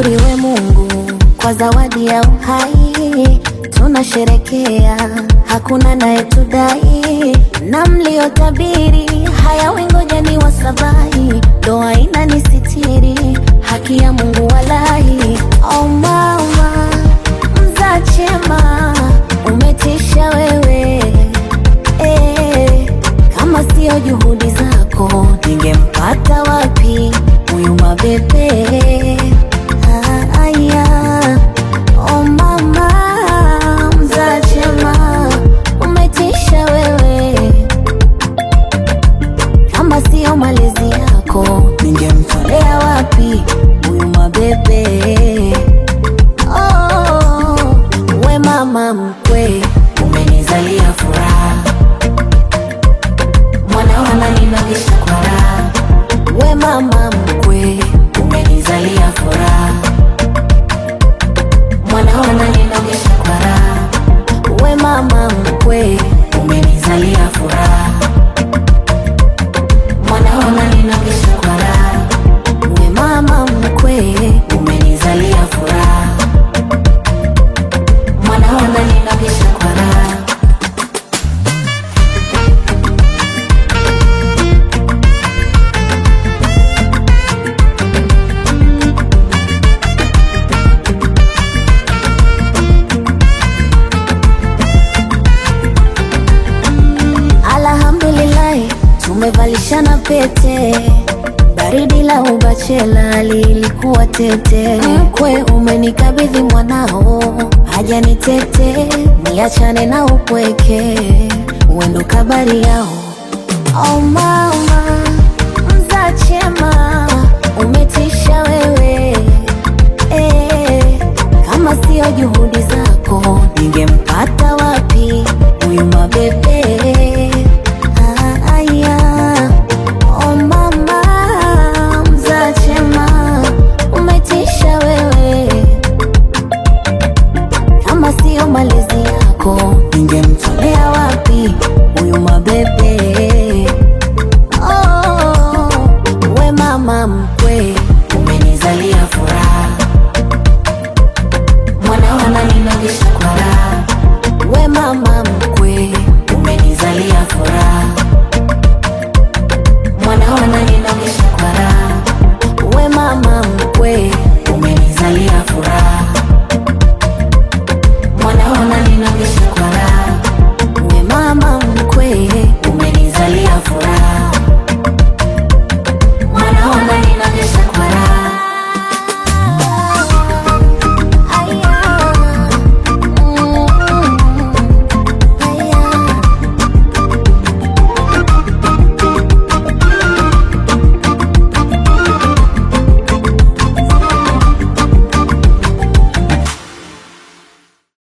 Ashukuriwe Mungu kwa zawadi ya uhai, tunasherekea, hakuna nayetudai, na mliotabiri haya wengojeni wasabai, doa inanisitiri, haki ya Mungu walahi. Oh mama mzachema, umetisha wewe eh, kama sio juhudi zako ningempata wapi huyu mabebe Ah, aya. Oh mama mzachema umetisha wewe kama sio malezi yako ningemtolea wapi huyu mabebe oh, we mama mkwe umenizalia furaha mwanao ananinogesha kwa raha we mama mkwe umenizalia furaha mwanao ananinogesha kwa raha we mama mkwe umenizalia furaha mwanao ananinogesha kwa raha we mama mkwe umenizalia furaha mwanao ananinogesha kwa raha Alhamdulillahi, tumevalishana pete, baridi la ubachela lilikuwa tete. Mkwe umenikabidhi mwanao, haja ni tete, niachane na upweke, uendo kabari yao. Oh mama mzachema